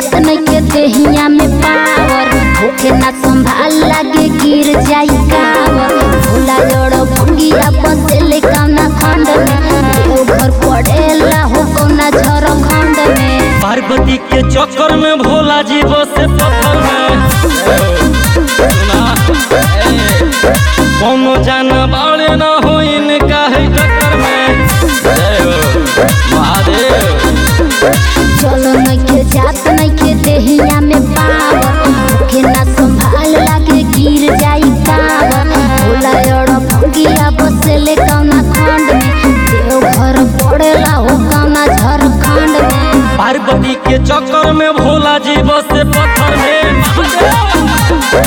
जात नइखे देहिया में पावर होखे ना संभाल लागे गिर जाई कावर भोला जड़ भंगिया बसेले कौना खंड में देवघर पड़ेला हो कौना झारखंड में पार्वती के चक्कर में भोला जी बसे पत्थर में सुना, ए, कोनो जाना बाड़े ना हो इनका है टक्कर में जय हो महादेव चलो नइखे जात नइखे देहिया में पावर होखे ना संभाल लागे गिर जाई कावर भोला जड़ भंगिया बसेले कौना खंड में देवघर पड़ेला हो कौना झारखंड में पार्वती के चक्कर में भोला जी बसे पत्थर में महादेव।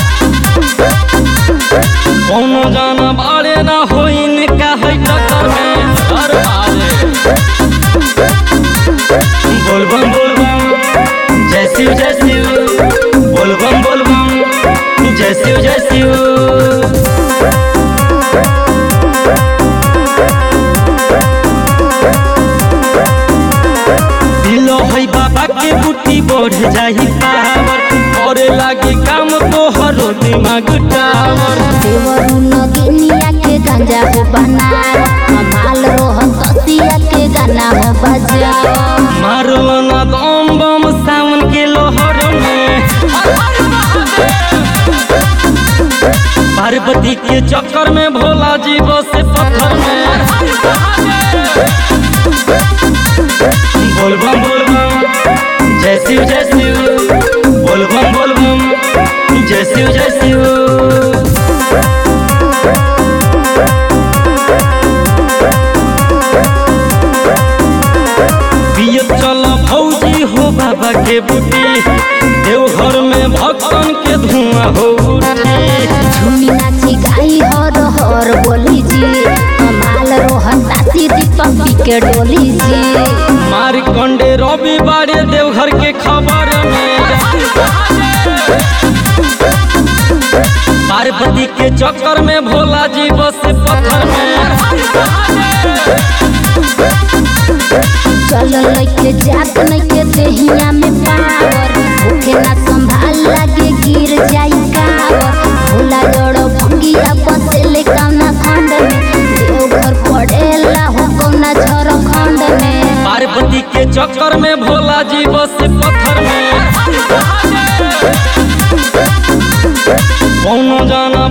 कोनो जाना बाड़े ना हो इनका है टक्कर में हर महादेव। बोल बम बोल बम जय शिव जय शिव बोल बम बोल बम जय शिव जय शिव दिलो है बाबा के बुटी बढ़ जाही पावर करे लागी काम तो हरो दिमाग टावर देवरू नगिनिया के गंजा हो बनाओ कमाल रोहन तसिया के गाना हो बजाओ मारो ना दम बम सावन के लोहर में पार्वती के चक्कर में भोला जी बसे पत्थर में बोल बम बोल बम जय शिव जय शिव बोल बम बोल बम जय शिव जय शिव पियत चल भौजी हो बाबा के बूटी देवघर में भक्तन के धुआं हो उठी झूमी नाची गाई हर हर बोली जी कमाल रोहन तासी दीपक पी के डोली जी मार कंडे रवि बारे देवघर के खबर में पार्वती के चक्कर में भोला जी बसे पत्थर में चल लइके जात नइके देहिया में पावर भूखे ना संभाल लागे गिर जाई कावर भोला जड़ भंगिया बसेले कौना खंड में देवघर पड़ेला हो कौना झारखंड में पार्वती के चक्कर में भोला जी बसे पत्थर में कौनो जाना